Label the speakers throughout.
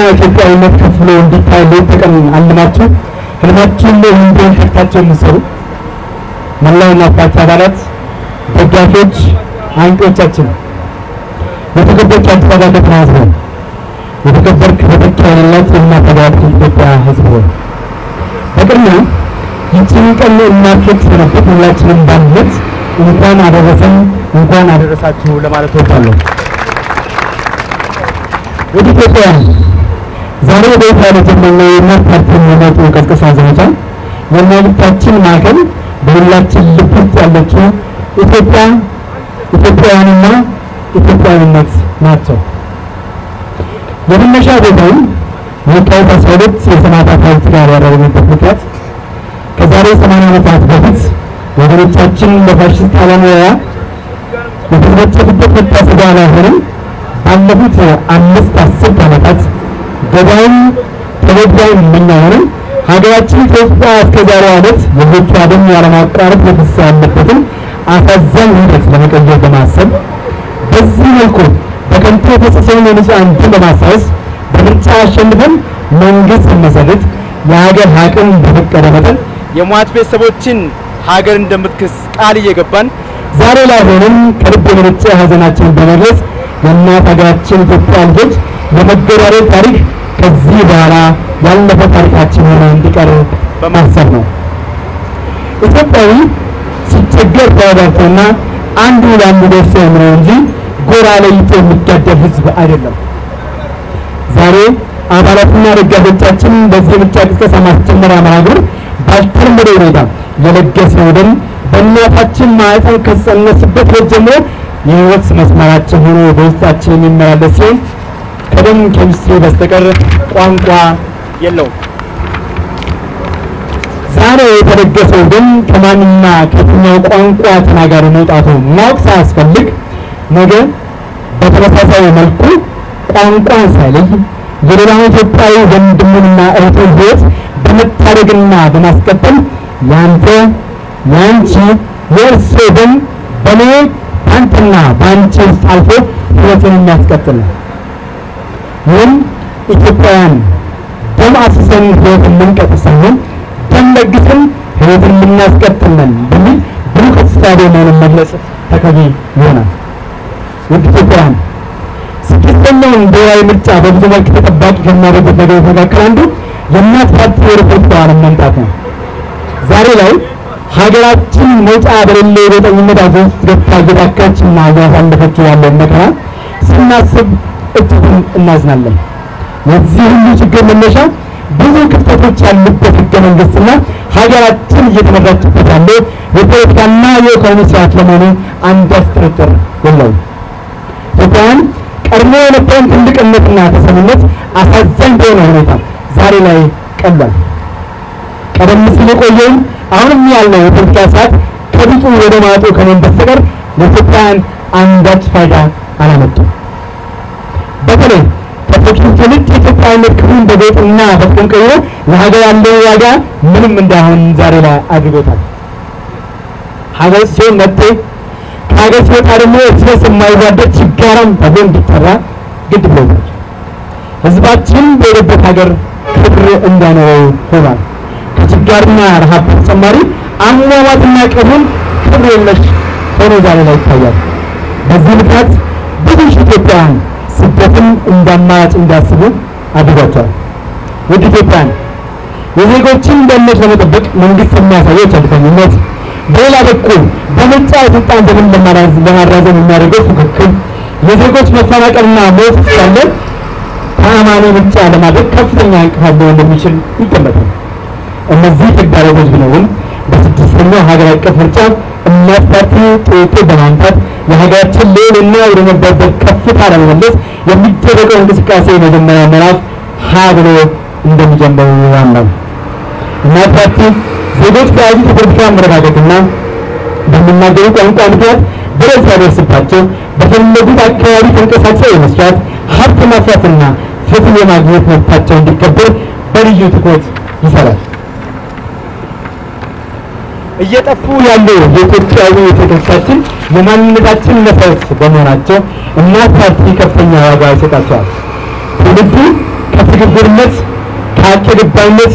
Speaker 1: ኢትዮጵያዊነት ከፍሎ እንዲታይ ሌት ተቀን አልማችሁ ህልማችሁን እንዲሆን ከፍታችሁ የምትሰሩ መላው እናት ፓርቲ አባላት፣ ደጋፊዎች፣ አንቂዎቻችን የተከበርክ አዲስ አበባ ከተማ ህዝብ ሆይ የተከበርክ በጥቅ ያለላት የእናት ሀገር ኢትዮጵያ ህዝብ ሆይ በቅድሚያ ይህችን ቀን እናፍቅ ስለነበር ሁላችንም ባንነት እንኳን አደረሰን እንኳን አደረሳችሁ ለማለት እወዳለሁ። ወደ ኢትዮጵያ ዛሬ በይፋ የተጀመረው የእናት ፓርቲ የሚመጡ ቀስቀሳ ዘመቻ የመልእክታችን ማዕከል በሁላችን ልብ ውስጥ ያለችው ኢትዮጵያ ኢትዮጵያውያንና ኢትዮጵያዊነት ናቸው። የመነሻ ቦታውን የካቲት 12 የሰማዕታት ሐውልት ጋር ያደረግንበት ምክንያት ከዛሬ 80 ዓመታት በፊት ወገኖቻችን በፋሽስት ጣሊያን የተጨፈጨፉበት መታሰቢያ ላይ ሆነን ባለፉት አምስት አስርት ዓመታት ገዳይም ተበዳይም እኛ ሆነን ሀገራችን ኢትዮጵያ እስከ ዛሬው ዓመት የልጆቿ ደም ያለማቋረጥ የተፈሰሰ ያለበትን አሳዛኝ ሂደት ለመቀየር በማሰብ በዚህ መልኩ በከንቱ የፈሰሰውን የንጹሐን ደም በማስታወስ በምርጫ አሸንፈን መንግስት መሰረት የሀገር አቅም በፈቀደ መጠን
Speaker 2: የሟች ቤተሰቦችን ሀገር እንደምትክስ ቃል እየገባን
Speaker 1: ዛሬ ላይ ሆነን ከልብ የመነጨ ሀዘናችንን በመግለጽ የእናት ሀገራችን ኢትዮጵያ ልጆች የመገዳደል ታሪክ ከዚህ በኋላ ያለፈ ታሪካችን ሆኖ እንዲቀር በማሰብ ነው። ኢትዮጵያዊ ሲቸገር ተረዳድቶና አንዱ ለአንዱ ደርሶ ነው እንጂ ጎራ ለይቶ የሚጋደል ህዝብ አይደለም። ዛሬ አባላትና ደጋፊዎቻችን በዚህ የምርጫ ቅስቀሳ ማስጀመሪያ መርሃ ግብር ባልተለመደ ሁኔታ የለገስነው ደም በእናታችን ማህፀን ከተጸነስበት ዕለት ጀምሮ የህይወት መስመራችን ሆኖ በውስጣችን የሚመላለስ ሲሆን ከደም ኬሚስትሪ በስተቀር ቋንቋ የለውም። ዛሬ የተለገሰው ደም ከማንና ከየትኛው ቋንቋ ተናጋሪ መውጣቱ ማወቅ ሳያስፈልግ ነገ በተመሳሳይ መልኩ ቋንቋን ሳይለይ የሌላውን ኢትዮጵያዊ ወንድሙንና እህቱን ህይወት በመታደግና በማስቀጠል ያንተ ያንቺ የእርሶ ደም በኔ በአንተና በአንቺ ውስጥ አልፎ ህይወትን የሚያስቀጥል ነው። ይህም ኢትዮጵያውያን ደም አፍስሰን ህይወትን የምንቀጥል ሳይሆን ደም ለግሰን ህይወትን የምናስቀጥል ነን በሚል ብሩህ እሳቤ መሆኑን መግለጽ ተገቢ ይሆናል። ውድ ኢትዮጵያውያን ስድስተኛውን ብሔራዊ ምርጫ በብዙ መልክ ተጠባቂ ከሚያደርጉት ነገሮች መካከል አንዱ የእናት ፓርቲ ወደ ፖለቲካው ዓለም መምጣት ነው። ዛሬ ላይ ሀገራችን መውጫ በሌለው የጎጠኝነት አዘቅት ውስጥ ገብታ እየታከችና እያሳለፈችው ያለውን መከራ ስናስብ እጅጉን እናዝናለን። የዚህ ሁሉ ችግር መነሻ ብዙ ክፍተቶች ያሉበት ህገ መንግስትና ሀገራችን እየተመራችበት ያለው የፖለቲካና የኢኮኖሚ ስርዓት ለመሆኑ አንዳች ጥርጥር የለውም። ኢትዮጵያውያን ቀድሞ የነበረን ትልቅነትና ተሰሚነት አሳዛኝ በሆነ ሁኔታ ዛሬ ላይ ቀሏል። ቀደም ሲል የቆየውን አሁንም ያለው የፖለቲካ ስርዓት ከቢጡ ወደ ማጡ ከመሆን በስተቀር ለኢትዮጵያውያን አንዳች ፋይዳ አላመጡም። በተለይ ከቶኪን ትውልድ የኢትዮጵያዊነት ክብሩን በጎጥና በጥቅም ቀይሮ ለሀገር ያለው ዋጋ ምንም እንዳይሆን ዛሬ ላይ አድርጎታል። ሀገር ሲሆን መጤ ከሀገር ሲወጣ ደግሞ እርስ በርስ የማይዋደድ ችጋራም ተብሎ እንዲጠራ ግድ ብሎታል። ህዝባችን በሄደበት ሀገር ክብር እንዳይኖረው ሆኗል። ከችጋርና ረሃብ በተጨማሪ አሟሟትና ቀብሩን ክብር የለሽ ሆኖ ዛሬ ላይ ይታያል። በዚህ ምክንያት ብዙ ሺህ ኢትዮጵያውያን ስደትን እንደ አማራጭ እንዲያስቡ አድርጓቸዋል። ውድ ኢትዮጵያውያን የዜጎችን ደህንነት ለመጠበቅ መንግስት የሚያሳየው ቸልተኝነት፣ በሌላ በኩል በምርጫ የስልጣን ዘመን ለማራዘም የሚያደርገው ፉክክር፣ የዜጎች መፈናቀልና ሞት እስካለ ተአማኒ ምርጫ ለማድረግ ከፍተኛ እንቅፋት ሊሆን እንደሚችል ይገመታል። እነዚህ ተግዳሮቶች ቢኖሩም በስድስተኛው ሀገር አቀፍ ምርጫ እናት ፓርቲ ጥያቄ በማምጣት የሀገራችን ልዕልና ወደ ነበረበት ከፍታ ለመመለስ የሚደረገው እንቅስቃሴ የመጀመሪያ ምዕራፍ ሀ ብሎ እንደሚጀምሩ ያምናል። እናት ፓርቲ ዜጎች በያዙት የፖለቲካ አመለካከትና በሚናገሩ ቋንቋ ምክንያት በደል ሳይደርስባቸው በፈለጉት አካባቢ ተንቀሳቅሰው የመስራት ሀብት ማፍራትና ፍትህ የማግኘት መብታቸው እንዲከበር በልዩ ትኩረት ይሰራል። እየጠፉ ያሉ የኢትዮጵያዊ ሴቶቻችን የማንነታችን መሰረት በመሆናቸው እናት ፓርቲ ከፍተኛ ዋጋ ይሰጣቸዋል። ትውልዱ ከስጋ ሆዳደርነት፣ ከአጭድባይነት፣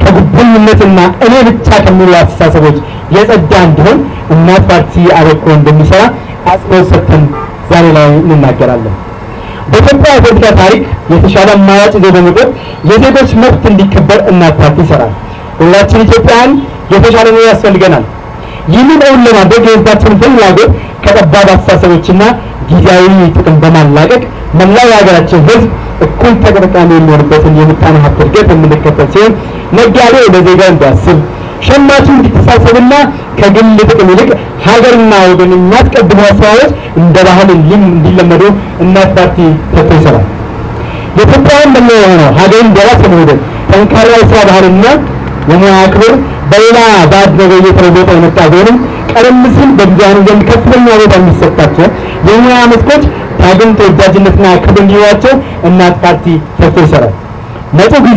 Speaker 1: ከጉብኝነትና እኔ ብቻ ከሚሉ አስተሳሰቦች የጸዳ እንዲሆን እናት ፓርቲ አበክሮ እንደሚሰራ አጽንኦት ሰጥተን ዛሬ ላይ እንናገራለን። በኢትዮጵያ የፖለቲካ ታሪክ የተሻለ አማራጭ ይዞ በመቅረብ የዜጎች መብት እንዲከበር እናት ፓርቲ ይሰራል። ሁላችን ኢትዮጵያውያን የተሻለ ነው ያስፈልገናል። ይህንን እውን ለማድረግ የህዝባችንን ፍላጎት ከጠባብ አስተሳሰቦችና ጊዜያዊ ጥቅም በማላቀቅ መላው የሀገራችን ህዝብ እኩል ተጠቃሚ የሚሆንበትን የምጣኔ ሀብት እድገት የምንከተል ሲሆን ነጋዴው ለዜጋው እንዲያስብ፣ ሸማቹ እንዲተሳሰብና ከግል ጥቅም ይልቅ ሀገርና ወገን የሚያስቀድሙ አስተዋዮች እንደ ባህል እንዲለመዱ እናት ፓርቲ ሰጥቶ ይሰራል። የኢትዮጵያውያን መለያ የሆነው ሀገርን በራስ የመውደድ ጠንካራ የስራ ባህልና የሙያ ክብር በሌላ ባዕድ ነገር እየተለወጠ የመጣ ቢሆንም ቀደም ሲል በብዙሃኑ ዘንድ ከፍተኛ ቦታ የሚሰጣቸው የሙያ መስኮች ዳግም ተወዳጅነትና ክብር እንዲኖራቸው እናት ፓርቲ ሰርቶ ይሰራል። መጪው ጊዜ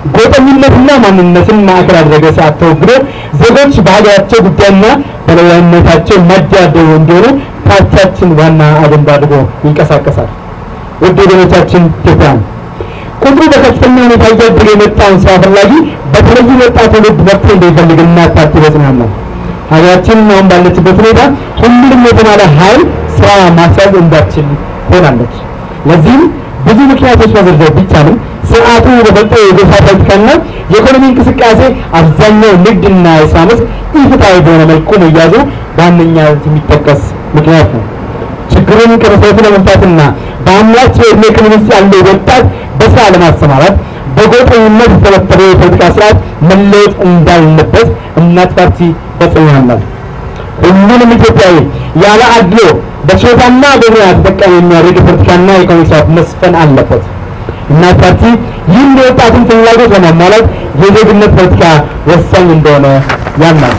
Speaker 1: ጎጠኝነትና ማንነትን ማዕከል ያደረገ ሰዓት ተወግዶ ዜጎች በሀገራቸው ጉዳይና በሉዓላዊነታቸው የማይደራደሩ እንዲሆኑ ፓርቲያችን ዋና አጀንዳ አድርጎ ይንቀሳቀሳል። ውድ ወገኖቻችን ኢትዮጵያውያን ቁጥሩ በከፍተኛ ሁኔታ እያደገ የመጣውን ስራ ፈላጊ በተለይም ወጣት ትውልድ መብት እንደሚፈልግ እናት ፓርቲ በጽናት ነው። ሀገራችን አሁን ባለችበት ሁኔታ ሁሉንም የተማረ ኃይል ስራ ማስያዝ እንዳትችል ሆናለች። ለዚህም ብዙ ምክንያቶች መዘርዘር ቢቻልም ስርዓቱ በፈጠረው የጎሳ ፖለቲካና የኢኮኖሚ እንቅስቃሴ አብዛኛው ንግድና የስራ መስክ ኢፍትሐዊ በሆነ መልኩ መያዙ በዋነኛነት የሚጠቀስ ምክንያት ነው። ችግሩን ከመሰረቱ ለመፍታትና በአምራች የዕድሜ ክልል ውስጥ ያለው ወጣት በስራ ለማሰማራት በጎጠኝነት የተተበተበው የፖለቲካ ስርዓት መለወጥ እንዳለበት እናት ፓርቲ በጽኑ ያምናል። ሁሉንም ኢትዮጵያዊ ያለ አድሎ በችሎታና በሙያ ተጠቃሚ የሚያደርግ የፖለቲካና የኢኮኖሚ ስርዓት መስፈን አለበት። እናት ፓርቲ ይህን የወጣትን ፍላጎት ለማሟላት የዜግነት ፖለቲካ ወሳኝ እንደሆነ ያምናል።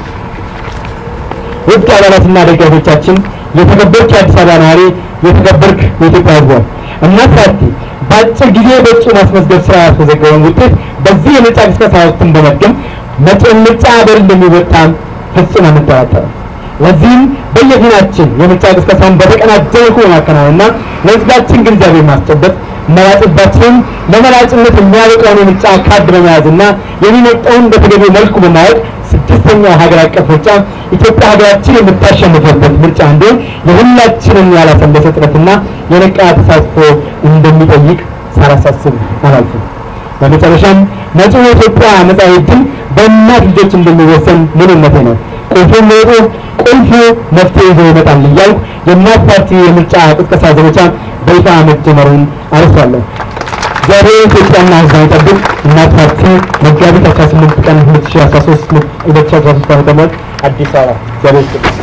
Speaker 1: ውድ አባላትና ደጋፊዎቻችን፣ የተከበርክ የአዲስ አበባ ነዋሪ፣ የተከበርክ የኢትዮጵያ ሕዝብ እናት ፓርቲ በአጭር ጊዜ በእጩ ማስመዝገብ ስራ ያስመዘገበውን ውጤት በዚህ የምርጫ ቅስቀሳ ወቅትን በመድገም መጪውን ምርጫ ሀገር እንደሚወጣ ፍጹም አንጠራጠርም። ለዚህም በየፊናችን የምርጫ ቅስቀሳውን በተቀናጀ መልኩ በማከናወንና ለህዝባችን ግንዛቤ ማስጨበጥ መራጭባችንን ለመራጭነት የሚያበቃውን የምርጫ ካርድ በመያዝና የሚመርጠውን በተገቢው መልኩ በማወቅ ስድስተኛው ሀገር አቀፍ ምርጫ ኢትዮጵያ ሀገራችን የምታሸንፍበት ምርጫ እንዲሆን የሁላችንን ያላሰለሰ ጥረትና የነቃ ተሳትፎ እንደሚጠይቅ ሳላሳስብ አላልፍም። በመጨረሻም መጪው የኢትዮጵያ መጻኢ ዕድል በእናት ልጆች እንደሚወሰን ምንነቴ ነው። ቁልፉ ሚወጡ ቁልፉ መፍትሄ ይዞ ይመጣል እያልኩ የእናት ፓርቲ የምርጫ ቅስቀሳ ዘመቻ በይፋ መጀመሩን አርሷለሁ። እግዚአብሔር ኢትዮጵያና ሕዝቧን ይጠብቅ። እናት ፓርቲ መጋቢት 18 ቀን 2013 2013 ዓ.ም አዲስ አበባ እግዚአብሔር ይስጥልኝ።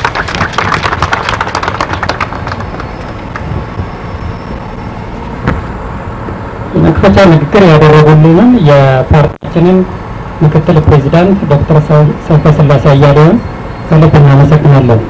Speaker 3: የመክፈቻ ንግግር ያደረጉልንን የፓርቲያችንን ምክትል ፕሬዚዳንት ዶክተር ሰይፈ ስላሴ አያሌውን ከልብ እናመሰግናለን።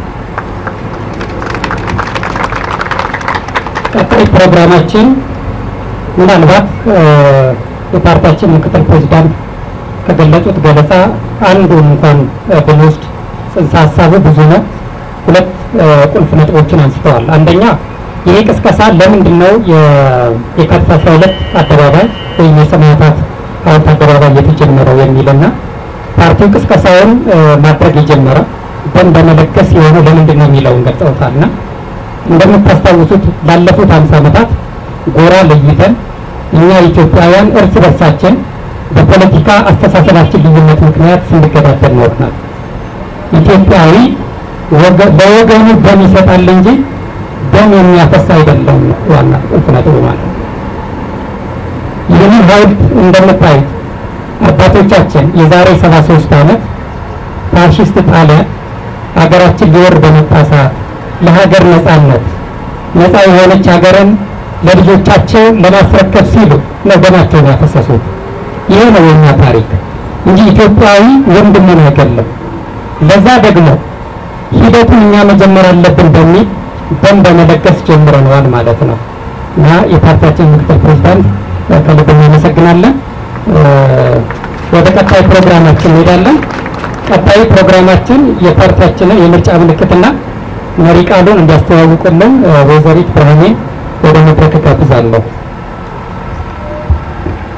Speaker 3: ቀጣይ ፕሮግራማችን ምናልባት የፓርቲያችን ምክትል ፕሬዚዳንት ከገለጹት ገለጻ አንዱን እንኳን ብንወስድ ጽንሰ ሀሳቡ ብዙ ነው። ሁለት ቁልፍ ነጥቦችን አንስተዋል። አንደኛ ይሄ ቅስቀሳ ለምንድን ነው የካቲት አስራ ሁለት አደባባይ ወይም የሰማዕታት ሐውልት አደባባይ የተጀመረው የሚልና ፓርቲው ቅስቀሳውን ማድረግ የጀመረው ደም በመለገስ የሆነው ለምንድን ነው የሚለውን ገልጸውታልና እንደምታስታውሱት ላለፉት ሀምሳ ዓመታት ጎራ ለይተን እኛ ኢትዮጵያውያን እርስ በርሳችን በፖለቲካ አስተሳሰባችን ልዩነት ምክንያት ስንገዳደል ኖርናል። ኢትዮጵያዊ ለወገኑ ደም ይሰጣል እንጂ ደም የሚያፈስ አይደለም። ዋና ቁልፍ ነጥቡ ማለት ነው። ይህንን ሐውልት እንደምታዩት አባቶቻችን የዛሬ 73 ዓመት ፋሽስት ጣሊያን ሀገራችን ሊወር በመጣ ሰዓት ለሀገር ነጻነት ነጻ የሆነች ሀገርን ለልጆቻቸው ለማስረከብ ሲሉ ነው ደማቸውን ያፈሰሱት። ይህ ነው የኛ ታሪክ እንጂ ኢትዮጵያዊ ወንድሙን አይገለም። ለዛ ደግሞ ሂደቱን እኛ መጀመር አለብን በሚል ደም በመለገስ ጀምረነዋል ማለት ነው እና የፓርቲያችን ምክትል ፕሬዚዳንት ከልብ እናመሰግናለን። ወደ ቀጣይ ፕሮግራማችን እንሄዳለን። ቀጣይ ፕሮግራማችን የፓርቲያችንን የምርጫ ምልክትና መሪ ቃሉን እንዲያስተዋውቁልን ወይዘሪት ብርሃኔ ወደ መድረክ ጋብዛለሁ።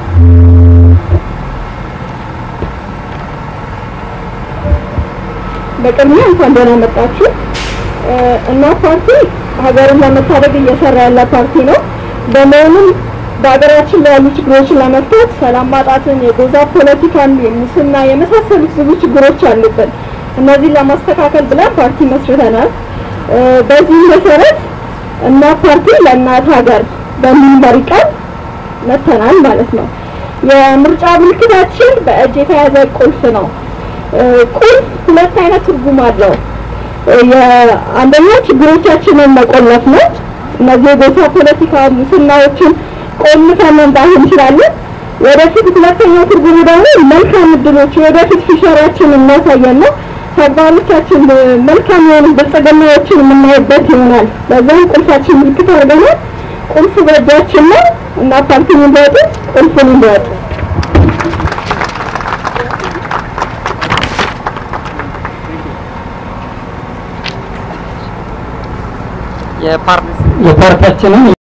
Speaker 4: በቅድሚያ እንኳን ደህና መጣችሁ። እናት ፓርቲ ሀገርን ለመታደግ እየሰራ ያለ ፓርቲ ነው። በመሆኑም በሀገራችን ላይ ያሉ ችግሮችን ለመፍታት ሰላም ማጣትን፣ የጎዛ ፖለቲካን፣ የሙስና የመሳሰሉት ብዙ ችግሮች አሉብን። እነዚህን ለማስተካከል ብለን ፓርቲ መስርተናል። በዚህ መሰረት እናት ፓርቲ ለእናት ሀገር በሚል መሪ ቃል መተናል ማለት ነው። የምርጫ ምልክታችን በእጅ የተያዘ ቁልፍ ነው። ቁልፍ ሁለት አይነት ትርጉም አለው። የአንደኛው ችግሮቻችንን መቆለፍ ነው። እነዚህ የጎሳ ፖለቲካ ሙስናዎችን ቆልፈን መምጣት እንችላለን። ወደፊት ሁለተኛው ትርጉሙ ደግሞ መልካም እድሎች የወደፊት ፊሸራችን የሚያሳየን ነው። ተግባሮቻችን መልካም የሆኑ ብልጽግናዎችን የምናይበት ይሆናል። በዛም ቁልፋችን ምልክት አድርገናል። ቁልፍ በእጃችን ነው እና ፓርቲን እንዲወጡ ቁልፉን እንዲወጡ
Speaker 3: የፓርቲያችንን